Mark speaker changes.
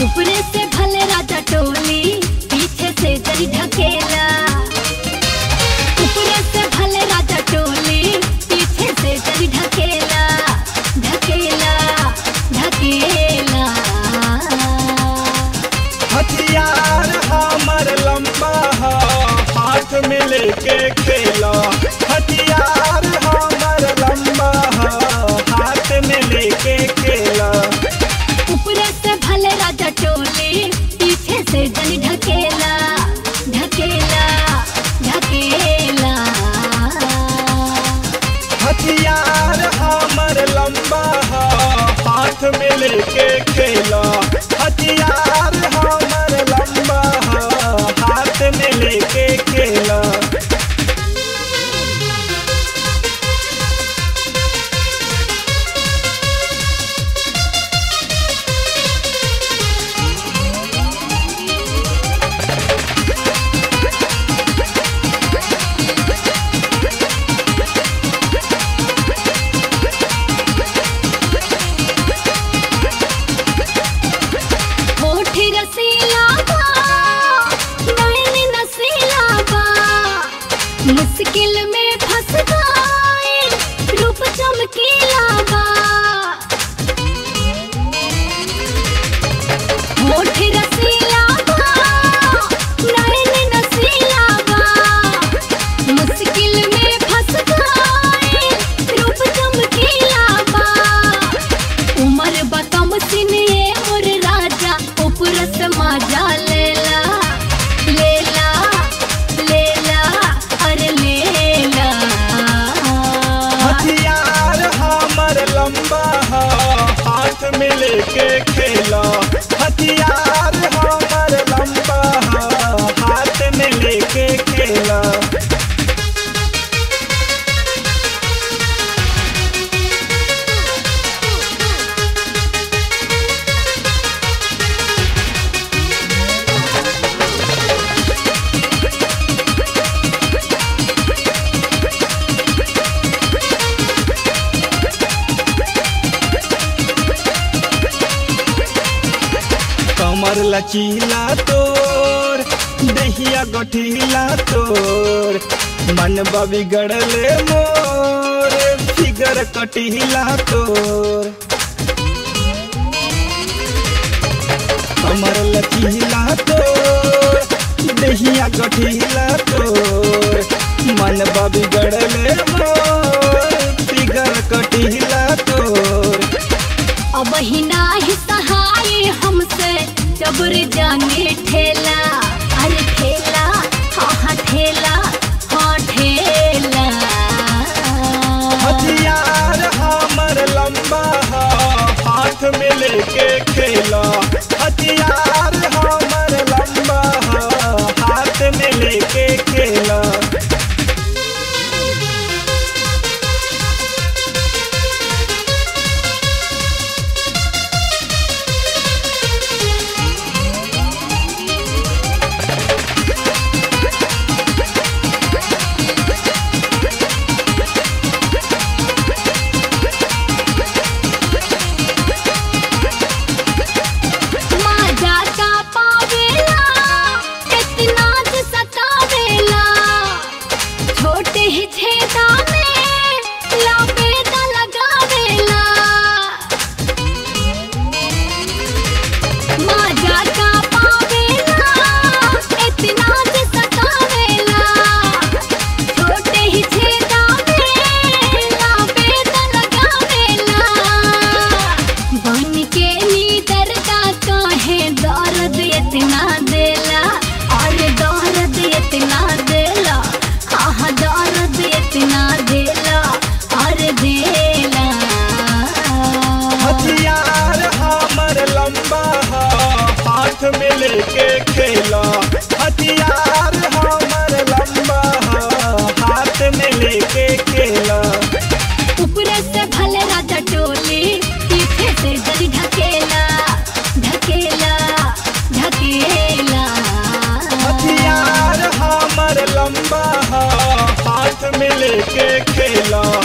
Speaker 1: ऊपरे से भले राजा टोली पीछे से जरी ढकेला ऊपरे से भले राजा टोली पीछे से जरी ढकेला ढकेला ढकेला
Speaker 2: हथियार हमर लंबा ह हाथ में लेके खेला हथियार हमर लंबा ह हाथ में लेके खेला
Speaker 1: ऊपरे से भले राजा टोली पीछे से जरी ढकेला ढकेला ढकेला
Speaker 2: हथियार हमर लंबा ह हाथ में लेके खेला हथियार हमर लंबा ह हाथ में लेके खेला
Speaker 1: होठ रसीला बा नैन नसीला बा मुश्किल में फंस गए रूप चमकीला बा होठ रसीला बा नैन नसीला बा मुश्किल में फंस गए रूप चमकीला बा उमर बतम सिने मोर राजा उपरस माजा लेला लेला लेला अरे लेला
Speaker 2: हथियार हमर लंबा ह हाथ में लेके खेला हथियार हमर लंबा ह हाथ में लेके खेला कमर लचीला तोर दहिया गठीला तोर मन बिगड़ले मोर फिगर कटीला तोर कमर लचीला तोर दहिया गठीला तोर मन बिगड़ले मोर फिगर कटीला तोर
Speaker 1: अब ही नाही सहाय हमसे जबर जाने ठेला अरे ठेला हाँ हाँ ठेला हाँ ठेला
Speaker 2: हथियार हमर लंबा ह हाथ में लेके खेला हथियार हमर लंबा ह हाथ में लेके खेला
Speaker 1: माझा का पावेला कितना ज सतावेला छोटे ही छेदा में लपेटा लगावेला माझा का पावेला इतना ज सतावेला छोटे ही छेदा में लपेटा लगावेला बन के नीदर का काहे दर्द इतना देला और दर्द इतना देला हाँ हाँ दर्द इतना देला और देला
Speaker 2: हथियार हमर लंबा ह हाथ में लेके खेला हथियार हमर लंबा ह हाथ में लेके खेला
Speaker 1: ऊपरे से भले राजा टोली पीछे से जरी ढकेला ढकेला ढकेला
Speaker 2: हथियार हमर लंबा ह हाथ में लेके खेला